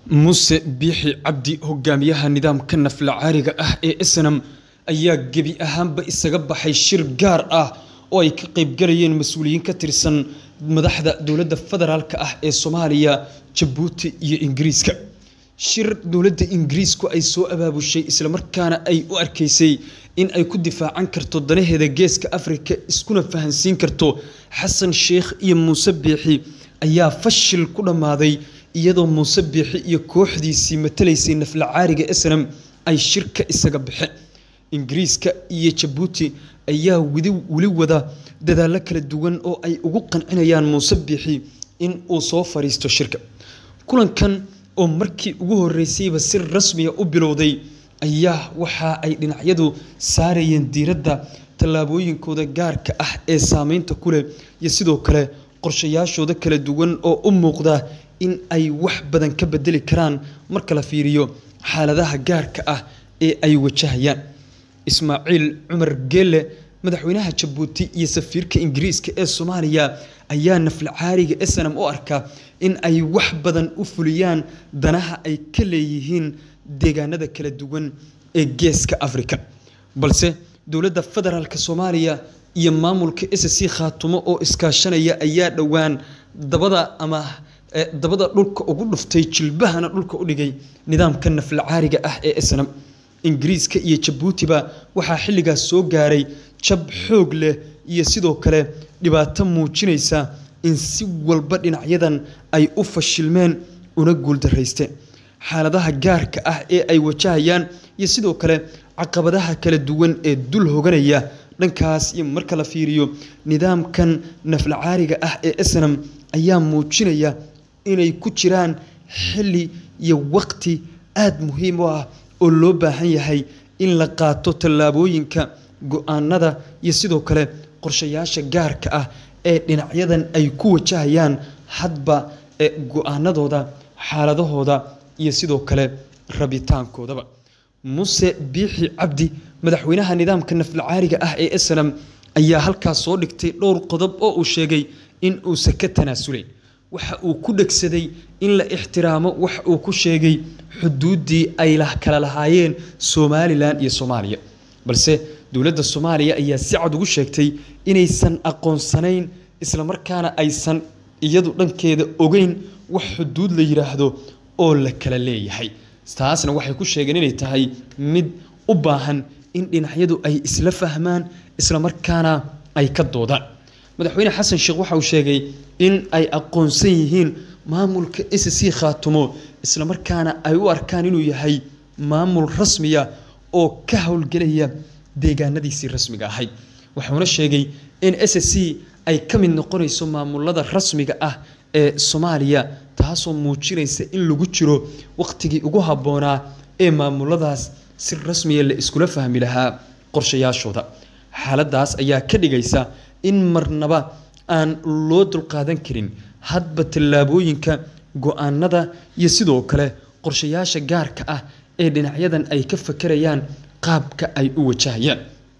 Muse Biixi Cabdi hogaamiyaha nidaamka naflacaariga ah ee Islam ayaa gebi ahaanba isaga baxay shir gaar ah oo ay ka qaybgalayeen mas'uuliyiin ka tirsan madaxda dowladda federaalka ah ee Soomaaliya, Jabuuti iyo Ingiriiska. Shir dowladda Ingiriisku ay soo abaabushay isla markaana ay u arkaysay in ay ku difaacan karto danaheeda Geeska Afrika iskuna fahansiin karto Xasan Sheikh iyo Muse Biixi ayaa fashil ku dhammaaday iyadoo Muse Biixi iyo kooxdiisii matalaysay naflacaariga Islam ay shirka isaga baxeen. Ingiriiska iyo Jabuuti ayaa weli wada dadaallo kala duwan oo ay ugu qancinayaan Muse Biixi in uu soo fariisto shirka. Kulankan oo markii ugu horreysayba si rasmi ah u bilowday ayaa waxa ay dhinacyadu saarayeen diiradda tallaabooyinkooda gaarka ah ee saameynta ku leh iyo sidoo kale qorshayaashooda kala duwan oo u muuqda in ay wax badan ka bedeli karaan marka la fiiriyo xaaladaha gaarka ah ee ay wajahayaan. Ismaaciil Cumar Geelle madaxweynaha Jabuuti iyo safiirka Ingiriiska ee Soomaaliya ayaa naflacaariga Islam u arka in ay wax badan u fuliyaan danaha ay ka leeyihiin deegaanada kala duwan ee Geeska Afrika. Balse dowladda federaalka Soomaaliya iyo maamulka SSC Khaatumo oo iskaashanaya ayaa dhowaan dabada ama dabada dhulka ugu dhuftay jilbahana dhulka u dhigay nidaamka naflacaariga ah ee Islam. Ingiriiska iyo Jabuutiba waxaa xilligaas soo gaaray jab xoog leh iyo sidoo kale dhibaato muujinaysa in si walba dhinacyadan ay u fashilmeen una guuldarraysteen. Xaaladaha gaarka ah ee ay wajahayaan iyo sidoo kale caqabadaha kala duwan ee dul hooganaya dhankaas iyo marka la fiiriyo nidaamkan naflacaariga ah ee Islam ayaa muujinaya inay ku jiraan xilli iyo waqti aad muhiim u ah oo loo baahan yahay in la qaato tallaabooyinka go'aanada iyo sidoo kale qorshayaasha gaarka ah ee dhinacyadan ay ku wajahayaan hadba go'aanadooda xaaladahooda iyo sidoo kale rabitaankoodaba Muse Biixi Cabdi madaxweynaha nidaamka naflacaariga ah ee Islam ayaa halkaas soo dhigtay dhowr qodob oo uu sheegay in uusan ka tanaasulay waxa uu ku dhegsaday in la ixtiraamo wax uu ku sheegay xuduuddii ay kala lahaayeen Somaliland iyo Soomaaliya balse dowladda Soomaaliya ayaa si cad ugu sheegtay inaysan aqoonsanayn isla markaana aysan iyadu dhankeeda ogeyn wax xuduud la yiraahdo oo la kala leeyahay taasna waxay ku sheegeen inay tahay mid u baahan in dhinacyadu ay isla fahmaan isla markaana ay ka doodaan madaxweyne xasan sheekh waxa uu sheegay in ay aqoonsan yihiin maamulka SSC Khaatumo isla markaana ay u arkaan inuu yahay maamul rasmiya oo ka howlgelaya deegaanadiisii rasmiga ahayd wuxuuna sheegay in SSC ay ka mid noqonayso maamulada rasmiga ah ee Soomaaliya taasoo muujinaysa in lagu jiro waqtigii ugu habboonaa ee maamuladaas si rasmiya la iskula fahmi lahaa qorshayaashooda xaaladaas ayaa ka dhigaysa in marnaba aan loo dulqaadan karin hadba tallaabooyinka go'aanada iyo sidoo kale qorshayaasha gaarka ah ee dhinacyadan ay ka fakarayaan qaabka ay u wajahayaan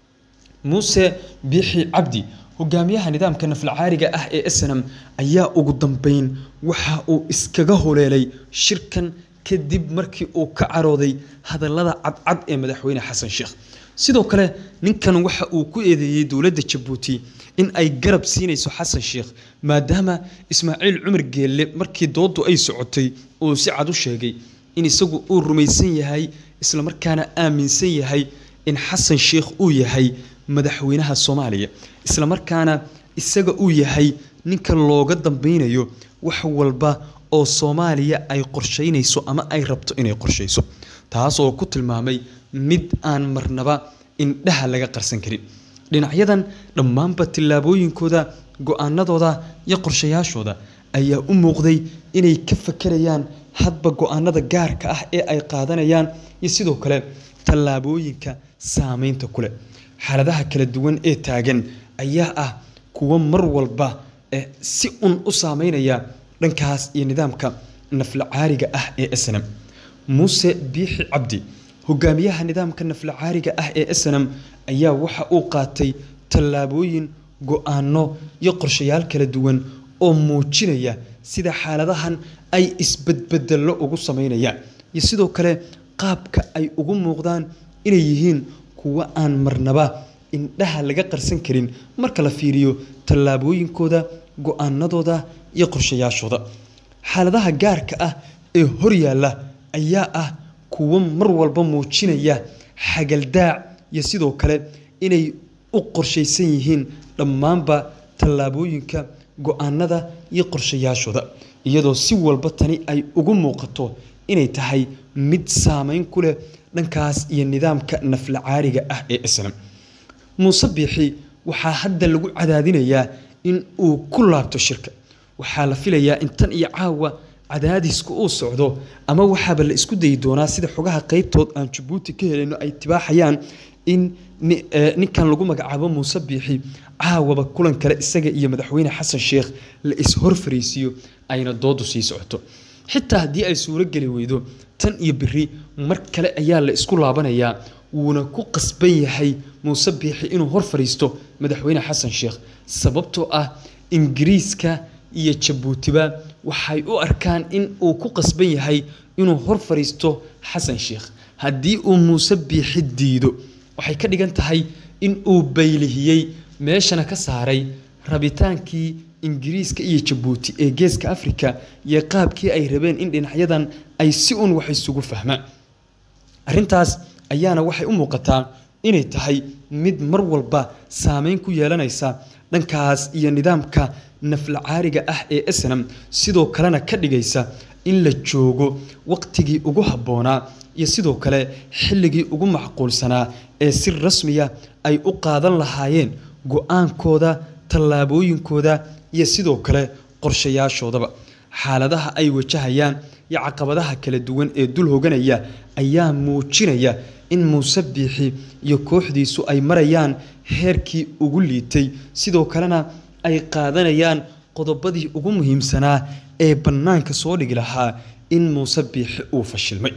Muse Biixi Cabdi hogaamiyaha nidaamka naflacaariga ah ee Islam ayaa ugu dambeyn waxa uu iskaga holeelay shirkan kadib markii uu ka carooday hadallada cadcad ee madaxweyne xasan sheekh sidoo kale ninkan waxa uu ku eedeeyey dowladda Jabuuti in ay garab siinayso xasan sheekh maadaama Ismaaciil Cumar Geelle markii doodu ay socotay uu si cad u sheegay in isagu uu rumaysan yahay isla markaana aaminsan yahay in xasan sheekh uu yahay madaxweynaha Soomaaliya isla markaana isaga uu yahay ninka looga dambeynayo wax walba oo Soomaaliya ay qorsheynayso ama ay rabto inay qorsheyso taas oo ku tilmaamay mid aan marnaba indhaha laga qarsan karin dhinacyadan dhammaanba tillaabooyinkooda go'aanadooda iyo qorshayaashooda ayaa u muuqday inay ka fakarayaan hadba go'aanada gaarka ah ee ay qaadanayaan iyo sidoo kale tallaabooyinka saameynta ku leh xaaladaha kala duwan ee taagan ayaa ah kuwo mar walba si un u saameynaya dhankaas iyo nidaamka naflacaariga ah ee Islam Muse Biixi Cabdi hogaamiyaha nidaamka naflacaariga ah ee Islam ayaa waxa uu qaatay tallaabooyin go'aano iyo qorshayaal kala duwan oo muujinaya sida xaaladahan ay isbedbedello ugu sameynayaan iyo sidoo kale qaabka ay ugu muuqdaan inay yihiin kuwo aan marnaba indhaha laga qarsan karin marka la fiiriyo tallaabooyinkooda go-aanadooda iyo qorshayaashooda xaaladaha gaarka ah ee horyaalla ayaa ah kuwo mar walba muujinaya xagaldaac iyo sidoo kale inay u qorshaysan yihiin dhammaanba tallaabooyinka go-aanada iyo qorshayaashooda iyadoo si walba tani ay ugu muuqato inay tahay mid saameyn ku leh dhankaas iyo nidaamka nafla caariga ah ee islam muuse biixi waxaa hadda lagu cadaadinayaa in uu ku laabto shirka waxaa la filayaa in tan iyo caawa cadaadisku uu socdo ama waxaaba la isku dayi doonaa sida xogaha qeybtood aan jabuuti ka helayno ay tibaaxayaan in ninkan lagu magacaabo muuse biixi caawaba kulan kale isaga iyo madaxweyne xasan sheekh la is-hor fariisiiyo ayna doodu sii socoto xitaa haddii ay suuro geli weydo tan iyo beri mar kale ayaa la isku laabanayaa wuuna ku qasban yahay muuse biixi inuu hor fadhiisto madaxweyne xasan sheekh sababtoo ah ingiriiska iyo jabuutiba waxay u arkaan in uu ku qasban yahay inuu hor fadhiisto xasan sheekh haddii uu muuse biixi diido waxay ka dhigan tahay in uu baylihiyey meeshana ka saaray rabitaankii ingiriiska iyo jabuuti ee geeska afrika iyo qaabkii ay rabeen in dhinacyadan ay si un wax isugu fahmaan arrintaas ayaana waxay u muuqataa inay tahay mid mar walba saameyn ku yeelanaysa dhankaas iyo nidaamka nafla caariga ah ee snam sidoo kalena ka dhigaysa in la joogo waqtigii ugu habboonaa iyo sidoo kale xilligii ugu macquulsanaa ee si rasmiya ay u qaadan lahaayeen go-aankooda tallaabooyinkooda iyo sidoo kale qorshayaashoodaba xaaladaha ay wajahayaan iyo caqabadaha kala duwan ee dul hoganaya ayaa muujinaya in muuse biixi iyo kooxdiisu ay marayaan heerkii ugu liitay sidoo kalena ay qaadanayaan qodobadii ugu muhiimsanaa ee bannaanka soo dhigi lahaa in muuse biixi uu fashilmay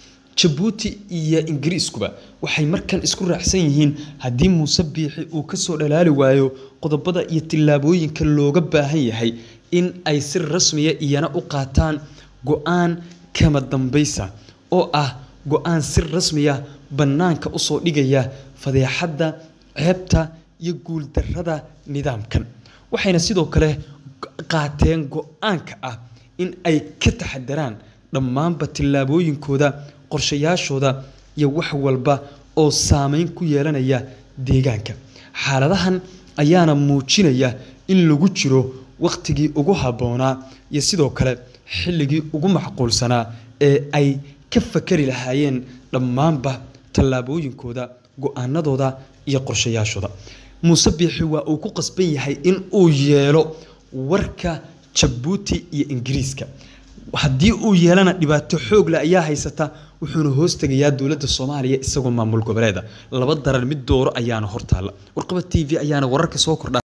jabuuti iyo ingiriiskuba waxay markan isku raacsan yihiin haddii muuse biixi uu kasoo dhalaali waayo qodobada iyo tillaabooyinka looga baahan yahay in ay si rasmiya iyana u qaataan go-aan kama dambaysa oo ah go-aan si rasmiya bannaanka usoo dhigaya fadeexadda ceebta iyo guuldarrada nidaamkan waxayna sidoo kale qaateen go-aanka ah in ay ka taxadaraan dhammaanba tillaabooyinkooda qorshayaashooda iyo wax walba oo saameyn ku yeelanaya deegaanka xaaladahan ayaana muujinaya in lagu jiro wakhtigii ugu habboonaa iyo sidoo kale xilligii ugu macquulsanaa ee ay ka fakari lahaayeen dhammaanba tallaabooyinkooda go-aanadooda iyo qorshayaashooda muuse biixi waa uu ku qasban yahay in uu yeelo warka jabuuti iyo ingiriiska haddii uu yeelana dhibaato xoogle ayaa haysata wuxuuna hoos tegayaa dowladda soomaaliya isagoo maamul goboleeda laba daran mid dooro ayaana hortaalla warqaba t v ayaana wararka soo kordha